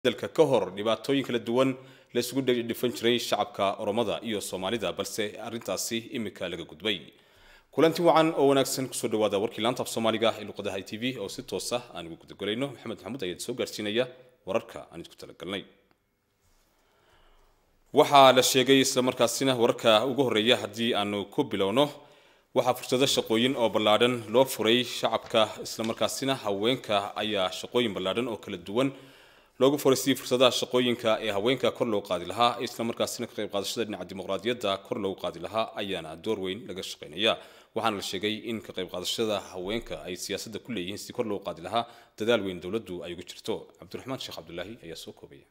dalka ka hor dhibaatooyin kala duwan la isugu dhifan jiray shacabka oromada iyo soomaalida balse arrintaasi imika laga gudbay kulanti wacan oo wanaagsan kusoo dhawaada warkii laanta af soomaaliga ee luqadaha i t v oo si toos ah aan ugu gudagelayno maxamed maxamuud ayaa soo gaarsiinaya wararka aan idinku talagalnay waxaa la sheegay islamarkaasina wararka ugu horreeya haddii aanu ku bilowno waxaa fursado shaqooyin oo ballaadhan loo furay shacabka islamarkaasina haweenka ayaa shaqooyin ballaadhan oo kala duwan loogu furay sidii fursadaha shaqooyinka ee haweenka kor loo qaadi lahaa islamarkaasina ka qayb qaadashada dhinaca dimuqraadiyadda kor loogu qaadi lahaa ayaana door weyn laga shaqaynaya waxaana la sheegay in ka qayb qaadashada haweenka ay siyaasadda ku leeyihiin sidii kor loogu qaadi lahaa dadaal weyn dowladdu ay ugu jirto cabdiraxmaan sheekh cabdulaahi ayaa soo koobaya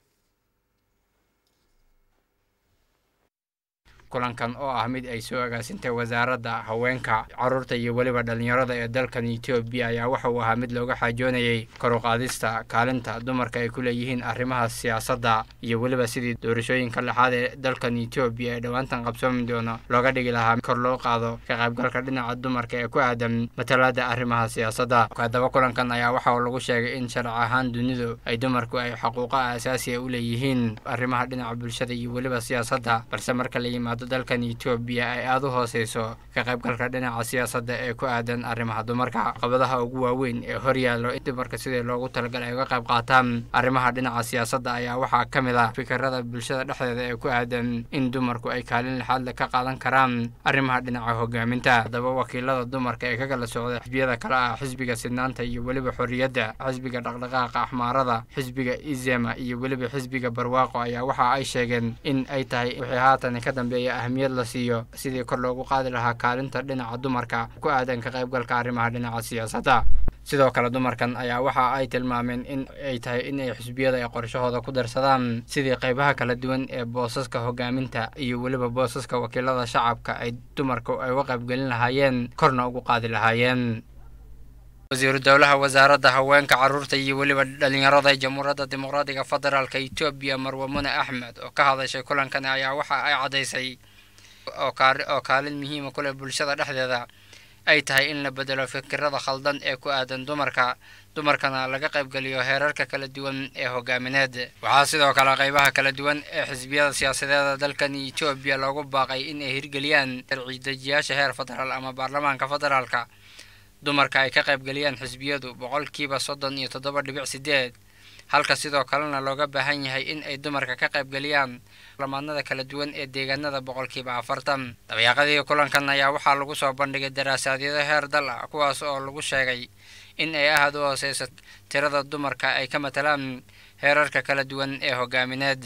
kulankan oo ah mid ay soo agaasintay wasaaradda haweenka carruurta iyo weliba dhallinyarada ee dalkan etoobiya ayaa waxa uu ahaa mid looga xaajoonayay kor u qaadista kaalinta dumarka ay ku leeyihiin arrimaha siyaasadda iyo weliba sidii doorashooyinka lexaad ee dalkan etoobiya ee dhowaantan qabsoomi doono looga dhigi lahaa kor loo qaado ka qaybgalka dhinaca dumarka ee ku aadan matalaada arrimaha siyaasadda haddaba kulankan ayaa waxa uu lagu sheegay in sharci ahaan dunidu ay dumarku ay xaquuqa aasaasiya u leeyihiin arrimaha dhinaca bulshada iyo weliba siyaasadda balse marka la yimaado dalkan etoobiya ay aada u hooseyso ka qaybgalka dhinaca siyaasadda ee ku aadan arrimaha dumarka caqabadaha ugu waaweyn ee horyaallo in dumarka sidii loogu talagalay ay uga qayb qaataan arrimaha dhinaca siyaasadda ayaa waxaa ka mid ah fikirada bulshada dhexdeeda ee ku aadan in dumarku ay kaalin lixaadle ka qaadan karaan arrimaha dhinaca hogaaminta haddaba wakiilada dumarka ee ka kala socda xisbiyada kale ah xisbiga sidnaanta iyo weliba xorriyadda xisbiga dhaqdhaqaaqa axmaarada xisbiga izema iyo weliba xisbiga barwaaqo ayaa waxa ay sheegeen in ay tahay wixii haatan ka dambeeya ahmiyad la siiyo sidii kor loogu qaadi lahaa kaalinta dhinaca dumarka ku aadan ka qaybgalka arrimaha dhinaca siyaasadda sidoo kale dumarkan ayaa waxa ay tilmaameen in ay tahay in ay xisbiyada ay qorshahooda ku darsadaan sidii qaybaha kala duwan ee boosaska hogaaminta iyo weliba boosaska wakiilada shacabka ay dumarku ay uga qaybgelin lahaayeen korna ugu qaadi lahaayeen wasiiru dowlaha wasaaradda haweenka carruurta iyo weliba dhallinyarada jamhuuriyadda dimuqraadiga federaalka etoobiya marwamune axmed oo ka hadashay kulankan ayaa waxa ay caddaysay oo kaalin muhiima ku leh bulshada dhexdeeda ay tahay in la bedelo fikirada khaldan ee ku aadan dumarka dumarkana laga qaybgeliyo heerarka kala duwan ee hogaamineed waxaa sidoo kale qaybaha kala duwan ee xisbiyada siyaasadeeda dalkan etoobiya loogu baaqay in ay hirgeliyaan sharci-dejiyaasha heer federaal ama baarlamaanka federaalka dumarka ay ka qaybgeliyaan xisbiyadu boqolkiiba soddon iyo toddoba dhibic sideed halka sidoo kalena looga baahan yahay in ay dumarka ka qaybgeliyaan lamaadnada kala duwan ee deegaanada boqolkiiba afartan dabayaaqadii kulankan ayaa waxaa lagu soo bandhigay daraasaadiyado heer dal ah kuwaas oo lagu sheegay in ay aad u hooseyso tirada dumarka ay ka matalaan heerarka kala duwan ee hogaamineed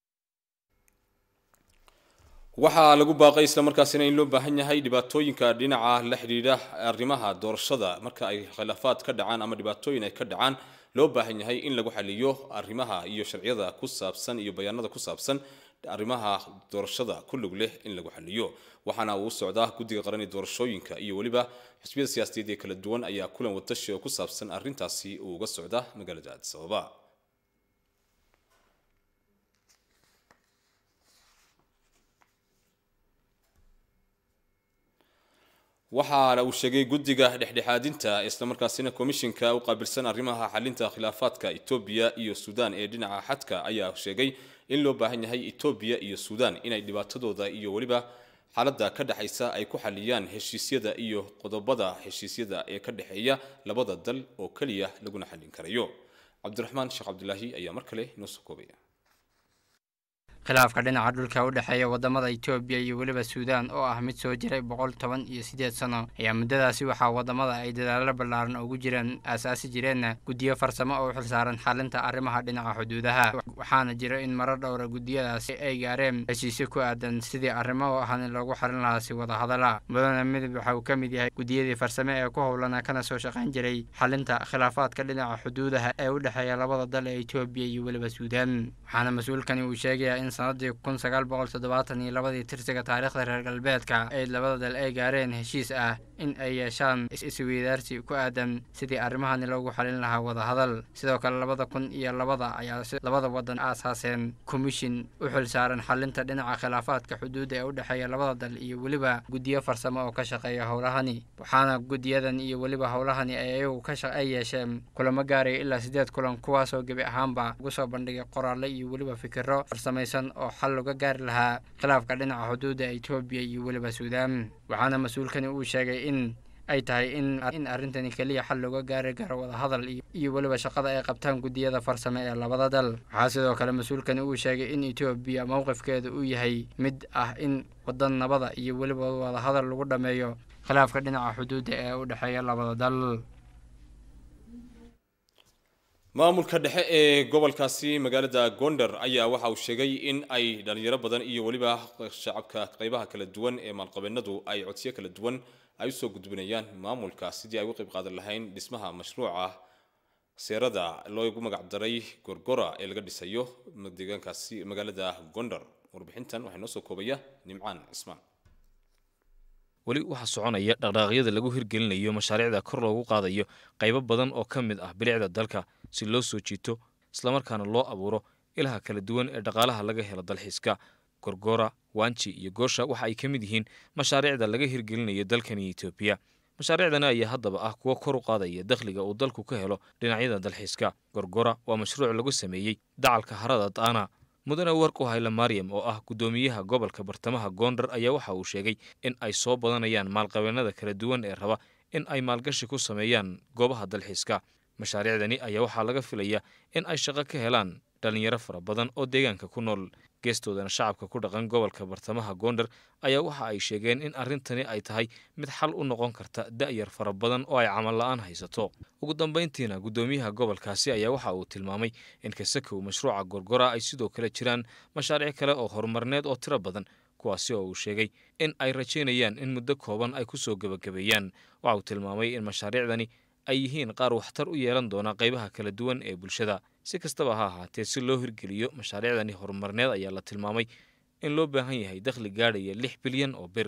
waxaa lagu baaqay islamarkaasina in loo baahan yahay dhibaatooyinka dhinaca la xidhiidha arrimaha doorashada marka ay khilaafaad ka dhacaan ama dhibaatooyin ay ka dhacaan loo baahan yahay in lagu xaliyo arrimaha iyo sharciyada ku saabsan iyo bayaanada ku saabsan arrimaha doorashada ku lug leh in lagu xaliyo waxaana uu socdaa guddiga qarani doorashooyinka iyo weliba xisbiyada siyaasadeed ee kala duwan ayaa kulan watashi oo ku saabsan arrintaasi uu uga socda magaalada addis ababa waxaana uu sheegay guddiga dhexdhexaadinta islamarkaasina komishinka u qaabilsan arrimaha xalinta khilaafaadka etoobiya iyo suudaan ee dhinaca xadka ayaa sheegay in loo baahan yahay etoobiya iyo suudaan inay dhibaatadooda iyo weliba xaaladda ka dhexaysa ay ku xaliyaan heshiisyada iyo qodobada heshiisyada ee ka dhexeeya labada dal oo keliya laguna xallin karayo cabdiraxmaan sheekh cabdulaahi ayaa mar kale inoo soo koobaya khilaafka dhinaca dhulka u dhexeeya wadamada etoobiya iyo weliba suudaan oo ah mid soo jiray boqol toban iyo siddeed sano ayaa muddadaasi waxaa wadamada ay dadaalo ballaaran ugu jireen aasaasi jireenna guddiyo farsamo oo u xilsaaran xalinta arrimaha dhinaca xuduudaha waxaana jira in marar dhowra guddiyadaasi ay gaareen heshiisyo ku aadan sidii arrimo ahani loogu xalin lahaa si wada hadala mudane midib waxa uu ka mid yahay guddiyadii farsame ee ku howlana kana soo shaqayn jiray xalinta khilaafaadka dhinaca xuduudaha ee u dhexeeya labada dal ee etoobiya iyo weliba suudaan waxaana mas-uulkani uu sheegayaa in sanadii kun sagaal boqol toddobaatan iyo labadii tirsiga taariikhda reer galbeedka ay labada dal ay gaareen heshiis ah in ay yeeshaan isweydaarsi ku aadan sidii arrimahani loogu xalin lahaa wadahadal sidoo kale labada kun iyo labada ayaa labada wadan aasaaseen komishin u xil saaran xalinta dhinaca khilaafaadka xuduudda ee u dhexeeya labada dal iyo weliba guddiyo farsamo oo ka shaqeeya howlahani waxaana guddiyadan iyo weliba howlahani ay ayagu ay yeesheen kulamo gaaraya ilaa siddeed kulan kuwaasoo gebi ahaanba ugu soo bandhigay qoraalle iyo weliba fikiro farsamaysan oo xal looga gaari lahaa khilaafka dhinaca xuduudda etoobiya iyo weliba suudaan waxaana mas-uulkani uu sheegay in ay tahay in in arrintani keliya xal looga gaari karo wadahadal iyo weliba shaqada ay qabtaan guddiyada farsame ee labada dal waxaa sidoo kale mas-uulkani uu sheegay in etoobiya mowqifkeeda uu yahay mid ah in wadan nabada iyo weliba wadahadal lagu dhammeeyo khilaafka dhinaca xuduudda ee u dhexeeya labada dal maamulka dhexe ee gobolkaasi magaalada gondar ayaa waxa uu sheegay in ay dhalinyaro badan iyo weliba shacabka qeybaha kala duwan ee maalqabeennadu ay codsiyo kala duwan ay usoo gudbinayaan maamulka sidii ay uga qayb qaadan lahayn dhismaha mashruuca seerada loogu magac daray gorgora ee laga dhisayo deegaankaasi magaalada gondar warbixintan waxaa noo soo koobaya nimcaan cismaan weli waxaa soconaya dhaqdhaqaaqyada lagu hirgelinayo mashaariicda kor loogu qaadayo qaybo badan oo ka mid ah bilicda dalka si loo soo jiito islamarkaana loo abuuro ilaha kala duwan ee dhaqaalaha laga helo dalxiiska gorgora wanji iyo goosha waxa ay ka mid yihiin mashaariicda laga hirgelinayo dalkani etoobiya mashaariicdani ayaa haddaba ah kuwo kor u qaadaya dakhliga uu dalku ka helo dhinacyada dalxiiska gorgora waa mashruuc lagu sameeyey dacalka harada daana mudane warku hayla maryam oo ah guddoomiyaha gobolka bartamaha goondar ayaa waxa uu sheegay in ay soo badanayaan maalqabeennada kala duwan ee raba in ay maalgashi ku sameeyaan goobaha dalxiiska mashaariicdani ayaa waxaa laga filayaa in ay shaqo ka helaan dhallinyaro fara badan oo deegaanka ku nool geestoodana shacabka ku dhaqan gobolka bartamaha goondar ayaa waxa ay sheegeen in arrintani ay tahay mid xal u noqon karta da'yar fara badan oo ay camal la'aan haysato ugu dambayntiina guddoomiyaha gobolkaasi ayaa waxa uu tilmaamay in kasakow mashruuca gorgora ay sidoo kale jiraan mashaariic kale oo horumarneed oo tiro badan kuwaasi oo uu sheegay in ay rajaynayaan in muddo kooban ay ku soo gebagabeeyaan waxa uu tilmaamay in mashaariicdani ay yihiin qaar waxtar u yeelan doona qaybaha kala duwan ee bulshada si kastaba ha ahaatee si loo hirgeliyo mashaariicdani horumarneed ayaa la tilmaamay in loo baahan yahay dakhli gaadhaya lix bilyan oo bir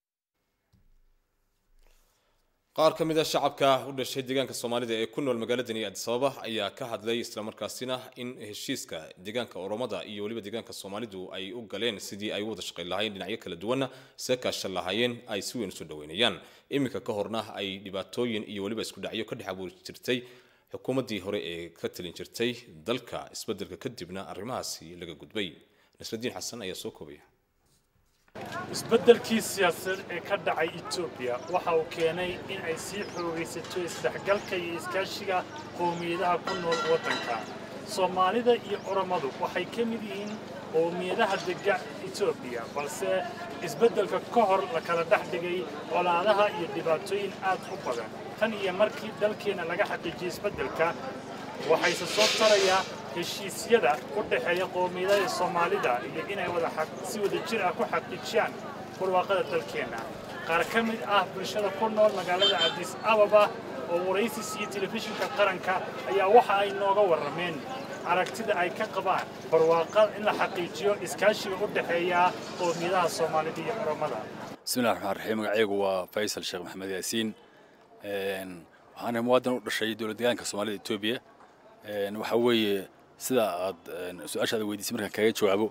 qaar ka mid a shacabka u dhashay deegaanka soomaalida ee ku nool magaaladani addis ababa ayaa ka hadlay islamarkaasina in heshiiska deegaanka oromada iyo weliba deegaanka soomaalidu ay u galeen sidii ay u wada shaqayn lahaayeen dhinacyo kala duwanna see kaashan lahaayeen ay si weyn usoo dhaweynayaan iminka ka horna ay dhibaatooyin iyo weliba isku dhacyo ka dhex abuuri jirtay xukuumaddii hore ee ka talin jirtay dalka isbeddelka kadibna arrimahaasi laga gudbay nasradiin xasan ayaa soo koobaya isbeddelkii siyaasadeed ee ka dhacay etoobiya waxa uu keenay in ay sii xoogaysato isdhexgalka iyo iskaashiga qowmiyadaha ku nool waddanka soomaalida iyo oromadu waxay ka mid yihiin qowmiyadaha dega etoobiya balse isbeddelka ka hor la kala dhex dhigay colaadaha iyo dhibaatooyin aad u badan tan iyo markii dalkeenna laga xaqiijiyey isbeddelka waxayse soo tarayaa heshiisyada u dhexeeya qowmiyadaha soomaalida iyo inay si wada jir ah ku xaqiijiyaan barwaaqada dalkeenna qaar ka mid ah bulshada ku nool magaalada cabdis ababa oo waraysis iyo telefishinka qaranka ayaa waxa ay nooga warrameen aragtida ay ka qabaan barwaaqa in la xaqiijiyo iskaashiga u dhexeeya qowmiyadaha soomaalida iyo oromada bismillahi raxmaan raxiim magacaygu waa faysal sheekh maxamed yaasiin waxaana muwaadin u dhashay dowlad deegaanka soomaalida etoobiya waxaa weeye sida aad su-aashaada weydiisay markaan kaga jawaabo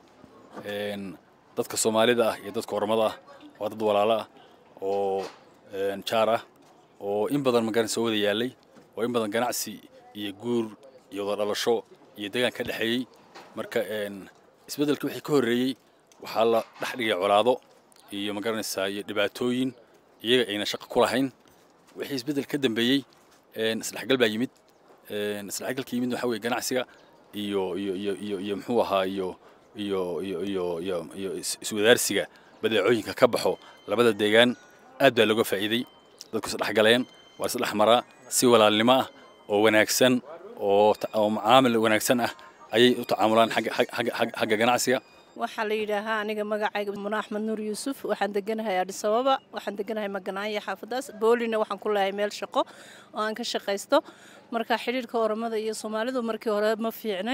dadka soomaalida ah iyo dadka oromada ah waa dad walaalo ah oo jaar ah oo in badan magaran soo wada yaalay oo in badan ganacsi iyo guur iyo wada dhalasho iyo deegaan ka dhexeeyey marka isbeddelka wixii ka horreeyey waxaa la dhex dhigay colaado iyo magaranaysaa iyo dhibaatooyin iyaga ayna shaqo ku lahayn wixii isbeddel ka dambeeyey isdhexgal baa yimid isdhexgalka yimid waxaa weeye ganacsiga iyo iyo iyo iyo iyo muxuu ahaa iyo iyo iyo iyo iyo iyo iswadaarsiga badeecooyinka ka baxo labada deegaan aad baa looga faa'iiday dadku isdhexgaleen waa isdhex maraa si walaalnimo ah oo wanaagsan oo oo macaamil wanaagsan ah ayay u tacaamulaan xagga xagga xagga ganacsiga waxaa la yidhaahaa aniga magacayga muna axmed nuur yuusuf waxaan deganahay adhis ababa waxaan deganahay maganaanya xaafadaas boolina waxaan ku leehay meel shaqo oo aan ka shaqaysto marka xidhiirka oromada iyo soomaalidu markii hore ma fiicnayn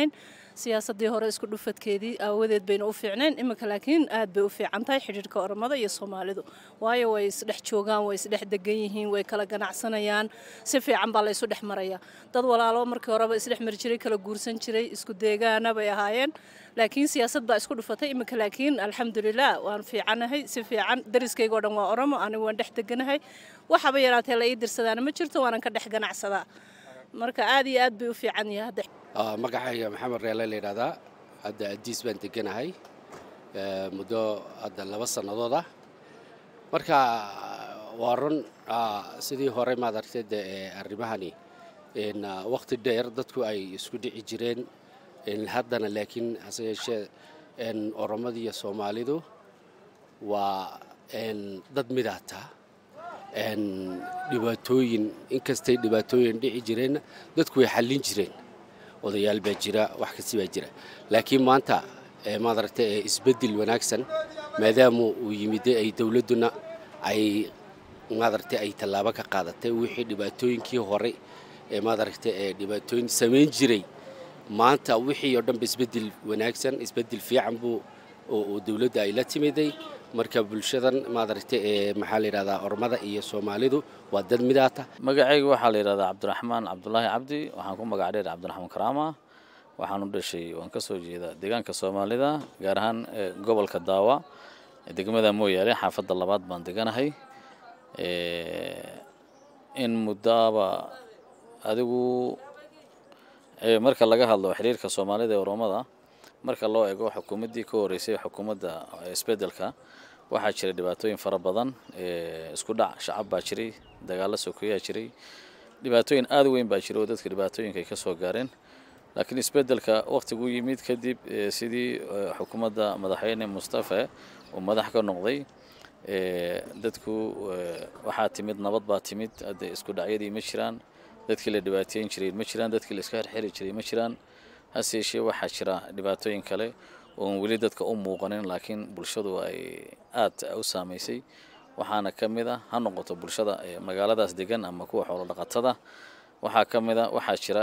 siyaasadii hore isku dhufadkeedii aawadeed bayna u fiicnayn iminka laakiin aad bay u fiican tahay xidhiirka oromada iyo soomaalidu waayo way isdhex joogaan way isdhex degan yihiin way kala ganacsanayaan si fiican baa la isu dhex maraya dad walaalo markii horeba isdhex mari jiray kala guursan jiray isku deegaana bay ahaayeen laakiin siyaasad baa isku dhufatay iminka laakiin alxamdulilah waan fiicanahay si fiican dariskaygoo dhan waa oromo anigu waan dhex deganahay waxaba yaraatee la ii dirsadaana ma jirto waanan ka dhex ganacsadaa marka aad iyo aad bay u fiican yahay hadda magacayga maxamed reele la yidhahdaa hadda adiis baan deganahay muddo hadda laba sannadood ah marka waa run sidii hore maad aragtay de arrimahani waqti dheer dadku ay isku dhici jireen haddana laakiin hase yeeshee oromada iyo soomaalidu waa dad midaata dhibaatooyin inkastay dhibaatooyin dhici jireenna dadku way xallin jireen odayaal baa jira wax kasi baa jira laakiin maanta maad aragtay isbeddel wanaagsan maadaama uu yimide ay dowladduna ay maad aragtay ay tallaabo ka qaadatay wixii dhibaatooyinkii hore ee maad aragtay ee dhibaatooyin samayn jiray maanta wixii oo dhanba isbeddel wanaagsan isbeddel fiican buu oo dowladda ay la timiday marka bulshadan maad aragtay ee maxaa la yidhahdaa ormada iyo soomaalidu waa dad midaata magacayga waxaa la yidhahdaa cabdiraxmaan cabdulaahi cabdi waxaan ku magac dheer cabdiraxmaan karaama waxaan u dhashay waan ka soo jeedaa deegaanka soomaalida gaar ahaan gobolka daawa degmada mooyaale xaafadda labaad baan deganahay in muddaaba adigu marka laga hadlo xiriirka soomaalida ee oromada marka loo eego xukuumaddii ka horreysay xukuumadda isbeddelka waxaa jira dhibaatooyin fara badan isku dhac shacab baa jiray dagaallo sokeeyaa jiray dhibaatooyin aad u weyn baa jira oo dadka dhibaatooyinka ay ka soo gaareen laakiin isbeddelka wakhtiguu yimid kadib sidii xukuumadda madaxweyne mustafe uu madax ka noqday dadku waxaa timid nabad baa timid hadde isku dhacyadii ma jiraan dadkii la dhibaateyn jiray ma jiraan dadkii la iska xirxiri jiray ma jiraan hase yeeshee waxaa jira dhibaatooyin kale oon weli dadka u muuqanin laakiin bulshadu ay aad u saamaysay waxaana ka mid a ha noqoto bulshada magaaladaas degan ama kuwa xoolo dhaqatada waxaa ka mid a waxaa jira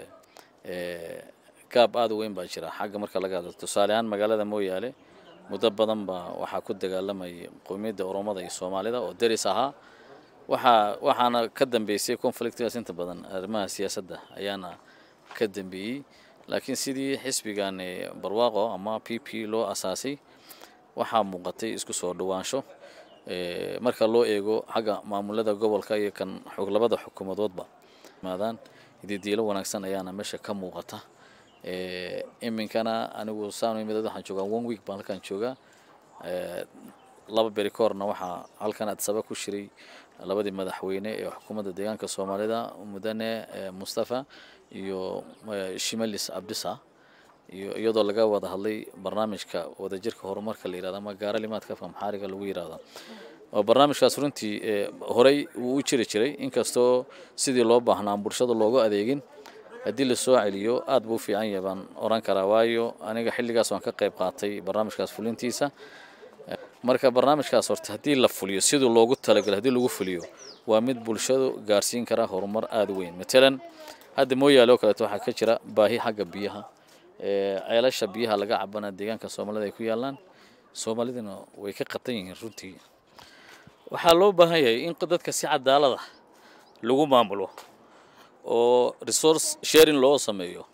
gaab aad u weyn baa jira xagga marka laga hadlo tusaale ahaan magaalada mooyaale muddo badan baa waxaa ku dagaalamayay qowmiyadda oromada iyo soomaalida oo deris ahaa waxaa waxaana ka dambeysay conflictgaas inta badan arrimaha siyaasadda ayaana ka dambeeyey laakiin sidii xisbigan barwaaqo ama p p loo asaasay waxaa muuqatay isku soo dhawaansho marka loo eego xagga maamulada gobolka iyo kan labada xukuumadoodba maadaan ididiilo wanaagsan ayaana meesha ka muuqata iminkana anigu saan imid waxaan joogaa one week baan halkan joogaa laba beri ka horna waxaa halkan adsaba ku shiray labadii madaxweyne ee xukuumadda deegaanka soomaalida mudane mustafa iyo shimalis abdisa iyo iyadoo laga wada hadlay barnaamijka wadajirka horumarka la yirahdo ama gaara limaadka afka maxaariga lagu yirahdo oo barnaamijkaas runtii horey wuu u jiri jiray inkastoo sidii loo baahnaa bulshada loogu adeegin haddii la soo celiyo aad buu u fiican yahay baan oran karaa waayo aniga xilligaas waan ka qayb qaatay barnaamijkaas fulintiisa marka barnaamijkaas horta haddii la fuliyo sidii loogu talagalay haddii lagu fuliyo waa mid bulshadu gaarsiin kara horumar aada u weyn matalan hadda mooyaale oo kaleeto waxaa ka jira baahi xagga biyaha ceelasha biyaha laga cabana deegaanka soomaalida ay ku yaalaan soomaaliduna way ka qatan yihiin runtii waxaa loo baahan yahay in dadka si cadaalada lagu maamulo oo resource sharing loo sameeyo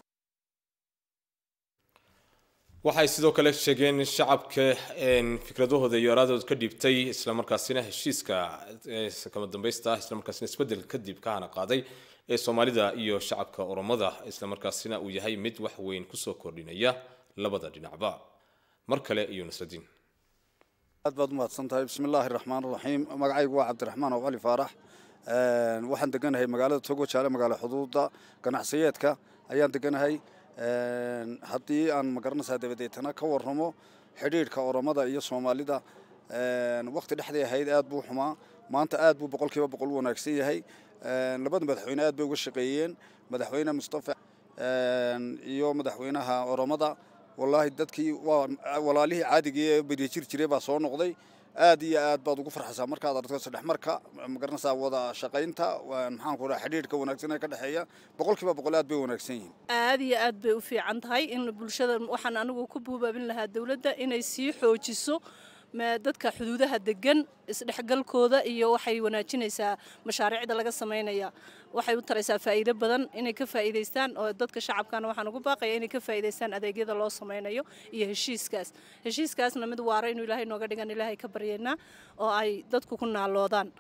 waxay sidoo kale sheegeen shacabka fikradahooda iyo araadooda ka dhiibtay islamarkaasina heshiiska kama dambaysta islamarkaasina isbedel kadib ka hana qaaday ee soomaalida iyo shacabka oromada islamarkaasina uu yahay mid wax weyn kusoo kordhinaya labada dhinacba mar kale iyo nasradiin aad baad umahadsan tahay bismi illaahi raxmaan raxiim magacaygu waa cabdiraxmaan oo cali faarax waxaan deganahay magaalada togo jaale magaalo xuduuda ganacsiyeedka ayaan deganahay haddii aan magaranaysaa dabadeetana ka warramo xidhiidhka oromada iyo soomaalida waqti dhexdii ahayd aad buu xumaa maanta aad buu boqolkiiba boqol u wanaagsan yahay labada madaxweyne aad bay uga shaqeeyeen madaxweyne mustafa iyo madaxweynaha oromada wallaahi dadkii waa walaalihii caadigii ee beriya jir jiray baa soo noqday aad iyo aad baad ugu farxaysaa markaad aragto isdhexmarka magaranaysaa wada shaqaynta maxaan ku dhaha xidhiidhka wanaagsan ee ka dhexeeya boqolkiiba boqol aad bay wanaagsan yihiin aad iyo aad bay u fiican tahay in bulshada waxaan anigu ku buubaabin lahaa dowladda inay sii xoojiso dadka xuduudaha degan isdhexgalkooda iyo waxay wanaajinaysaa mashaariicda laga samaynaya waxay u taraysaa faa'iido badan inay ka faa'iidaystaan oo dadka shacabkana waxaan ugu baaqaya inay ka faa'iidaystaan adeegyada loo samaynayo iyo heshiiskaas heshiiskaasna mid waara inuu ilaahay nooga dhigan ilaahay ka baryaynaa oo ay dadku ku naaloodaan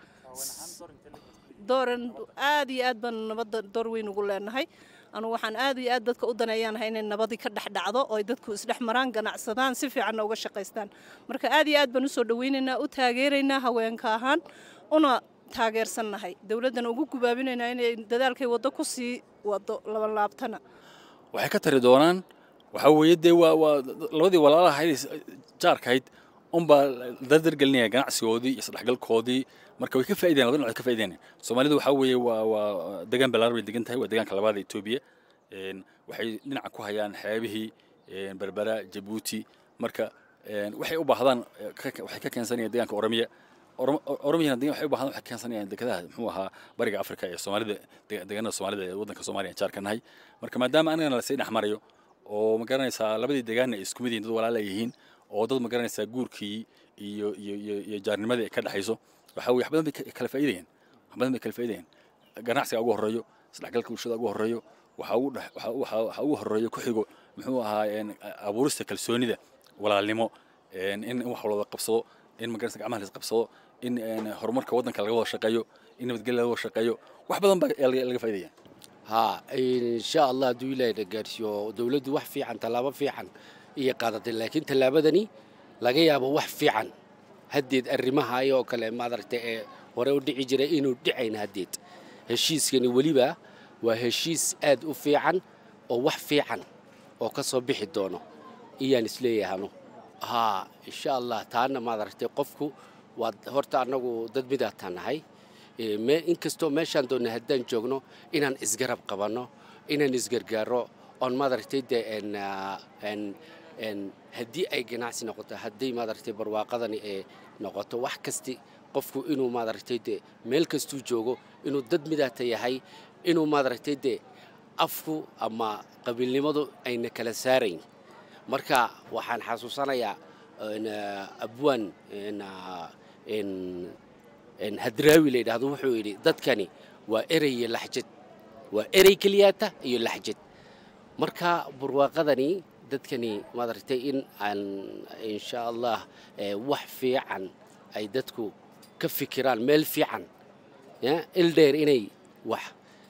dooran aad iyo aad baan nabadda door weyn ugu leenahay anugu waxaan aad iyo aad dadka u daneeyaanahay inay nabadii ka dhex dhacdo oo ay dadku isdhex maraan ganacsadaan si fiicanna uga shaqaystaan marka aad iyo aad baan usoo dhawaynaynaa u taageeraynaa haweenka ahaan una taageersannahay dowladdana ugu gubaabinaynaa inay dadaalkay waddo ku sii wado labanlaabtana waxay ka tari doonaan waxaa weeye dee waa waa labadii walaalaha ahayd jaarkahayd unbaa dardargelinaya ganacsigoodii iyo isdhexgalkoodii marka way ka faa'idayan labada dhinacood ka faa'idayan soomaalidu waxaa weeye waa waa degaan ballaaran bay degan tahay waa deegaanka labaad ee etoobiya waxay dhinaca ku hayaan xeebihii berbera jabuuti marka waxay u baahdaan waxay ka keensanayaan deegaanka oromiya oromiyana degan waxay u baahdaan waxay keensanayaan dekedaha muxuu ahaa bariga afrika ee soomaalida deegaanada soomaalida ee waddanka soomaaliya aan jaarka nahay marka maadaama anigana lasii dhex marayo oo ma garanaysaa labadii deegaanna ay isku mid yihiin dad walaala yihiin oo dad ma garanaysaa guurkii iyo iyo iyo iyo jaarnimadii ay ka dhexayso waxaa weye wax badan bay kala faa'iidayaan wax badan bay kala faa'iidayaan ganacsiga ugu horreeyo isdhexgalka bulshada ugu horreeyo waxaa ugu dhex waxaa waxaa waxaa ugu horreeyo ku xigo muxuu ahaa abuurista kalsoonida walaalnimo in wax wada qabsado in magaranaysa gacmaha la isqabsado in horumarka waddanka laga wada shaqeeyo in nabadgelya laga wada shaqeeyo wax badan baa laga faa'iidaya ها إن شاء الله دويلا نجارسيو دولة wax fiican talaabo fiican iyo qaadatay laakiin tallaabadani laga yaabo wax fiican haddeed arrimaha ayoo kale maadaragtay ee hore u dhici jiray inuu dhicayn haddeed heshiiskani weliba waa heshiis aad u fiican oo wax fiican oo ka soo bixi doono iyaan isleeyahano haa insha allah taana maadaragtay qofku waa horta annagu dad midaataan nahay inkastoo meeshaan doonna haddaan joogno inaan isgarab qabanno inaan isgargaaro oon maadaragtay dee haddii ay ganacsi noqoto haddii maadaragtay barwaaqadani ee noqoto wax kasti qofku inuu maadaragtay dee meel kastuu joogo inuu dad midaata yahay inuu maadaragtay dee afku ama qabiilnimadu ayna kala saarayn marka waxaan xasuusanayaa abwaan hadraawi la yidhaahdo wuxuu yidhi dadkani waa erey iyo laxjad waa erey keliyaata iyo laxjad marka barwaaqadani dadkani maadaragtay in aan insha allah wax fiican ay dadku ka fikiraan meel fiican ildheer inay wax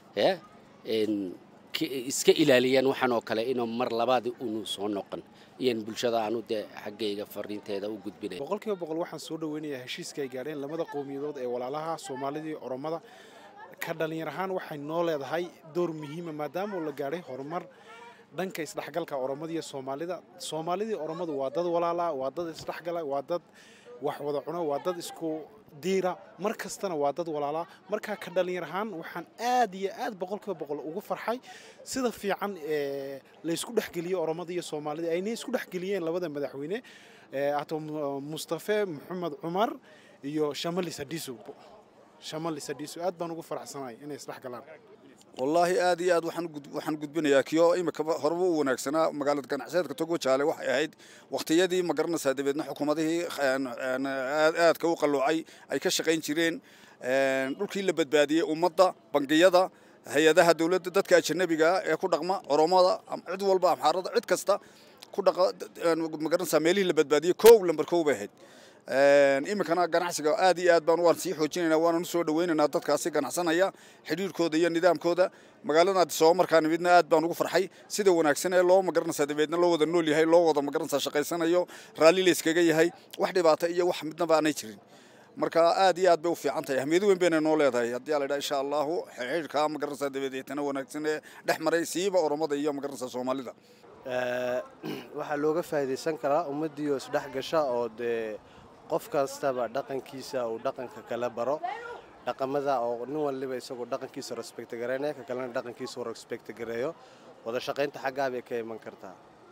iska ilaaliyaan waxaan oo kale inuu mar labaadi unu soo noqon iyaan bulshada aanu dee xaggayga fariinteeda u gudbinay boqolkiiba boqol waxaan soo dhaweynayaa heshiiska ay gaadheen lamada qowmiyadood ee walaalaha soomaalidii oromada ka dhalinyar ahaan waxay noo leedahay door muhiima maadaama la gaadhay horumar dhanka isdhexgalka oromada iyo soomaalida soomaalidii oromadu waa dad walaala waa dad isdhexgala waa dad wax wada cuno waa dad isku diira mar kastana waa dad walaalaa markaa ka dhalinyar ahaan waxaan aad iyo aad boqolkiiba boqol ugu farxay sida fiican laysku dhexgeliyey oromada iyo soomaalida aynay isku dhexgeliyeen labada madaxweyne ato mustafe maxamed cumar iyo shamali sadiso shamali sadiso aad baan ugu faraxsanahay inay isdhexgalaan wallaahi aad iyo aad waxaan gudbinayaa kiyo imika horeba u wanaagsanaa magaalada ganacsiyeedka togo jaale waxay ahayd wakhtiyadii ma garanaysaa dabeedna xukuumadihii aadka u qalloocay ay ka shaqayn jireen dhulkii la badbaadiyey ummadda bangiyada hay-adaha dowladda dadka ajanabiga ee ku dhaqma oromada cid walba amxaarada cid kasta ku dhaqa ma garanaysaa meelihii la badbaadiyey kow lambar kow bay ahayd iminkana ganacsiga aad iyo aad baan waan sii xoojinaynaa waanan usoo dhawaynaynaa dadkaasi ganacsanaya xidhiirkooda iyo nidaamkooda magaalada addisababa markaa nimidna aad baan ugu farxay sida wanaagsan ee loo magaranaysaa dabeedna loo wada nool yahay loo wada magaranaysaa shaqaysanayo raalli la iskaga yahay wax dhibaata iyo wax midnaba aanay jirin marka aad iyo aad bay u fiican tahay ahmiyado weyn bayna noo leedahay haddii aa la idhaha insha allahu xidhiirka magaranaysaa dabadeetana wanaagsan ee dhex maray siiba oromada iyo magaranaysaa soomaalida waxaa looga faa'iidaysan karaa ummaddiioo isdhex gasha oo dee qof kastaba dhaqankiisa uu dhaqanka kala baro dhaqamada oo nin waliba isagoo dhaqankiisa respect gareynaya ka kalena dhaqankiisa uu respect gareeyo wada shaqaynta xaggaa bay ka iman kartaa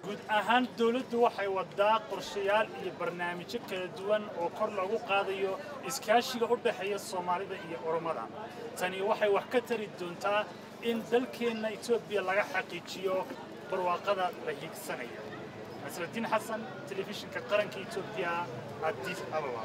guud ahaan dowladdu waxay wadaa qorshayaal iyo barnaamijyo kala duwan oo kor lagu qaadayo iskaashiga u dhexeeya soomaalida iyo oromada tani waxay wax ka tari doontaa in dalkeenna etoobiya laga xaqiijiyo barwaaqada la hiigsanayo nasraddiin xasan telefishinka qaranka etoobiya addis ababa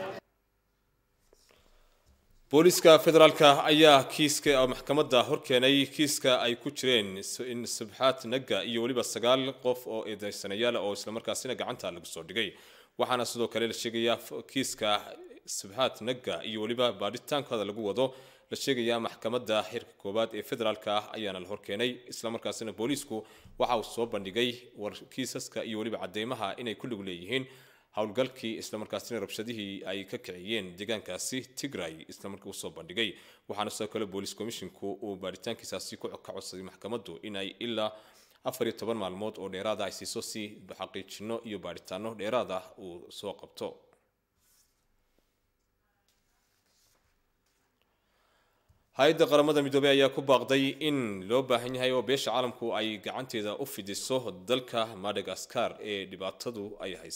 booliska federaalka ayaa kiiska maxkamadda horkeenay kiiska ay ku jireen in subxaad naga iyo weliba sagaal qof oo eedeysanayaal oo islamarkaasina gacanta lagu soo dhigay waxaana sidoo kale la sheegayaa kiiska subxaad naga iyo weliba baadhitaankooda lagu wado la sheegayaa maxkamadda xirka koowaad ee federaalka ah ayaana la horkeenay islamarkaasina booliisku waxa uu soo bandhigay war kiisaska iyo weliba cadeymaha inay ku lug leeyihiin howlgalkii islamarkaasina rabshadihii ay ka kiciyeen deegaankaasi tigray islamarkii usoo bandhigay waxaana sidoo kale booliis commisshinku uu baaritaankiisaasi ka codsaday maxkamaddu inay ilaa afar iyo toban maalmood oo dheeraada ay siiso si xaqiijino iyo baaritaano dheeraad ah uu soo qabto hay-adda qaramada midoobey ayaa ku baaqday in loo baahan yahay oo beesha caalamku ay gacanteeda u fidiso dalka madagaskar ee dhibaatadu ay